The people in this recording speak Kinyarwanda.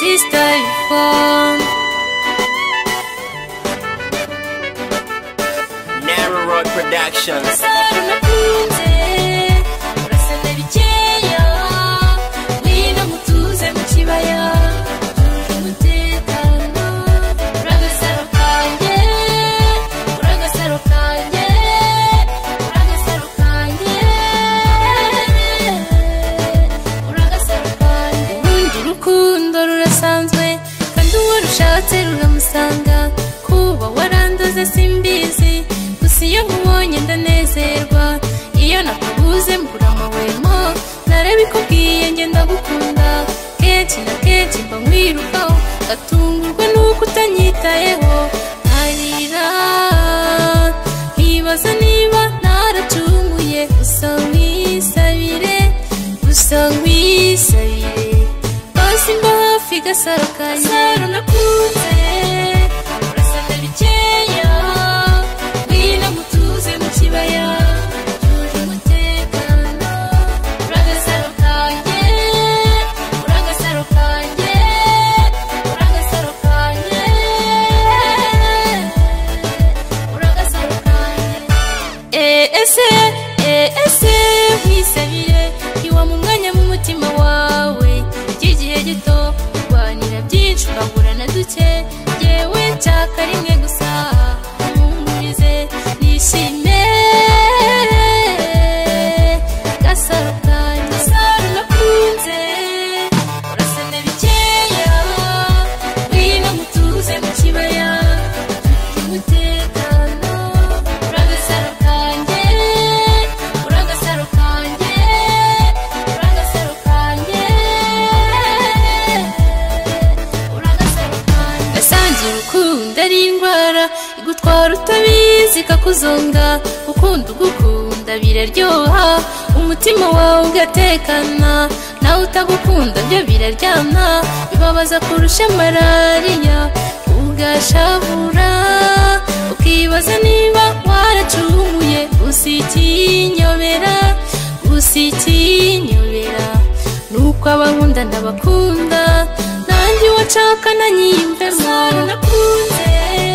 чистой фон Narrow Road Productions. Сору на пути Расана вечея Лина мутуза мучивая Мутекано Прага саруканье Прага саруканье Прага саруканье Прага саруканье Urundi rukundo rurasanzwe kandi uwo rushatse ruramusanga kuba warandoze simbizi gusa iyo nkubonye ndanezerwa iyo nakubuze mbura amahwemo nareba ikubwiye njye ndagukunda kenshi na kenshi mba nkwirukaho ngatungurwa nuko utanyitayeho ntarira nkibaza niba naracumuye gusa nkwisabire gusa nkwisabire basi mba hafi gasaro kanjye gasaro nakunze urasana bikeya ngwino mutuze mu kibaya tuje umutekano uri agasaro kanjye uri agasaro kanjye uri agasaro kanjye uri agasaro kanjye ese ese nkwisabire iwa mu mwanya mu mutima wawe by'igihe gito urwanira byinshi urahura na duke yewe nshaka rimwe gusa nkungurize nishime gasaro kanjye gasaro nakunze urasana bikeya ngwino mutuze mu kibaya umutekano uri agasaro kanjye uri agasaro kanjye uri agasaro kanjye uri agasaro kanjye nasanze urukundo ari indwara igutwara utabizi ikakuzonga gukunda ugukunda biraryoha umutima wawe ugatekana nawe utagukunda byo biraryana bibabaza kurusha malariya ugashavura ukibaza niba waracumuye gusa ikinyobera gusa ikinyobera nuko abankunda ntabakunda nanjye wacaka nanyiyumvemo nakunze